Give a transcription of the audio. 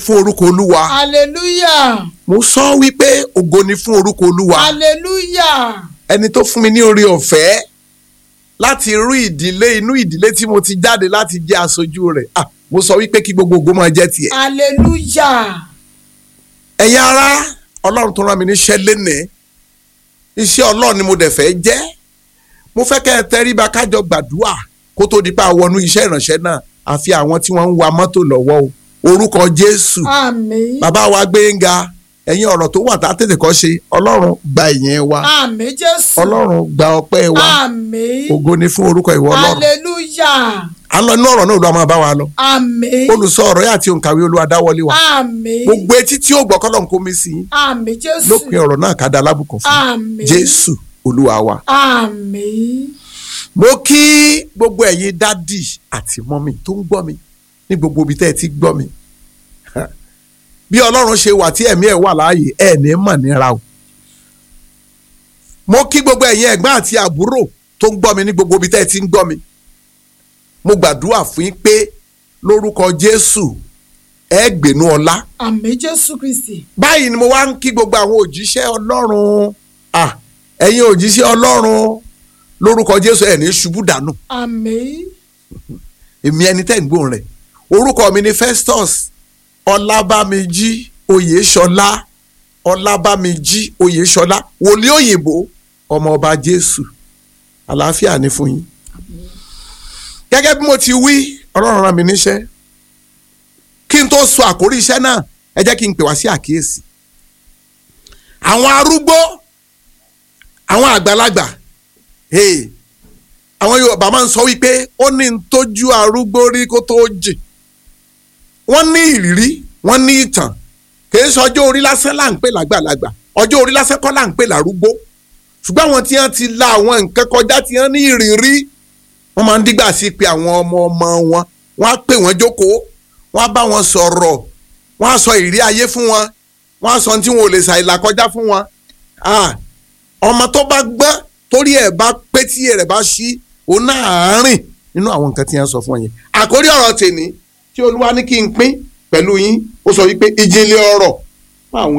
fún orúkọ olúwa hallelujah mo sọ wípé ògo ni fún orúkọ olúwa hallelujah ẹni tó fún mi ní oore ọ̀fẹ́ láti rú ìdílé inú ìdílé tí mo ti jáde láti jẹ́ aṣojú rẹ̀ ah mo sọ wípé kí gbogbo ògo máa jẹ́ tiẹ̀. hallelujah ẹ̀yin ará ọlọ́run tó rán mi níṣẹ́ lénìí iṣẹ́ ọlọ́run ni mo dẹ̀ fẹ́ jẹ́ mo fẹ́ kẹ́ ẹ tẹríba kájọ gbàdúrà kó tó di pa wọnú iṣẹ́ ìránṣẹ́ náà àfi àwọn tí wọ́n ń wa mọ́tò lọ́wọ́ o orúkọ jésù àmín bàbá wa gbẹ̀ngà ẹ̀yin ọ̀rọ̀ tó wà tá a tètè kọ́ ṣe ọlọ́run gba ìyẹn wa àmín jésù ọlọ́run gba ọpẹ́ wa àmín ògo ni fún orúkọ ìwọ ọlọ́run hallelujah à ń lọ inú ọ̀rọ̀ náà ló máa bá wa lọ àmín olùsọ ọ̀rọ̀ yà àti òǹkàwé olúwa dáwọ́lé wa àmín gbogbo etí tí ó gbọ́ kọ́lọ̀ ń kó mi sí i àmín jésù lópin ọ̀rọ̀ náà ká da alábùkún fún àmín jésù olúwa wa. àmín mo kí gbogbo ẹ̀yin dádì àti mọ́mì tó ń gbọ́ mi ní gbogbo ibi tẹ́ ẹ ti gbọ́ mi bí ọlọ́run ṣe wà tí ẹ̀mí ẹ̀ wà láàyè ẹ̀ ní mọ̀ níra o mo kí gbogbo ẹ̀yin ẹ̀gbọ́n àti àbúrò tó ń gbọ́ mi ní gbogbo ibi tẹ́ ẹ ti ń gbọ́ mi mo gbàdúrà fún yín pé lórúkọ jésù ẹ gbénú ọlá àmín jésù kristi báyìí ni mo wá ń kí gbogbo àwọn òjíṣẹ́ ọlọ́run ah ẹ̀yin òjíṣẹ́ ọlọ́run lórúkọ jésù ẹ̀ ní ṣubú dànù àmín èmi ẹni tẹ́ ń gbóhùn rẹ̀ orúkọ mi ni festus ọlábàmíjí oyèṣọlá ọlábàmíjí oyèṣọlá wòlíì òyìnbó ọmọ ọba jésù àlàáfíà ni fún yín gẹ́gẹ́ bí mo ti wí ọlọ́run rán mi níṣẹ́ kí n tó sọ àkórí iṣẹ́ náà ẹ jẹ́ kí n pè wá sí àkíyèsí àwọn arúgbó àwọn àgbàlagbà hey, àwọn yorùbá máa ń sọ wípé ó ní ń tójú arúgbó rí kó tó jìn wọ́n ní ìrírí wọ́n ní ìtàn kìí sọ ọjọ́ orí lásán là ń pè lágbàlagbà ọjọ́ orí lásán kọ́ là ń pè lárúgbó ṣùgbọ́n àwọn tí wọ́n ti la àwọn nǹkan kọjá tí wọ́n ní ìrírí wọ́n máa ń dígbà sí pé àwọn ọmọ ọmọ wọn wọ́n á pè wọ́n jókòó wọ́n á bá wọn sọ̀rọ̀ wọ́n á sọ ìrírí ayé fún wọn wọ́n á sọ ohun tí wọn ò lè ṣàìlà kọjá fún wọn Ah, ọmọ tó bá gbọ́n torí ẹ̀ bá pé tí ẹ̀ rẹ̀ bá ṣí òun náà á rìn nínú àwọn nǹkan tí wọ́n sọ fún ọ yẹn àkórí ọ̀rọ̀ tèmi tí olúwa ní kí n pín pẹ̀lú yín ó sọ wípé ìjìnlẹ̀ ọ̀rọ̀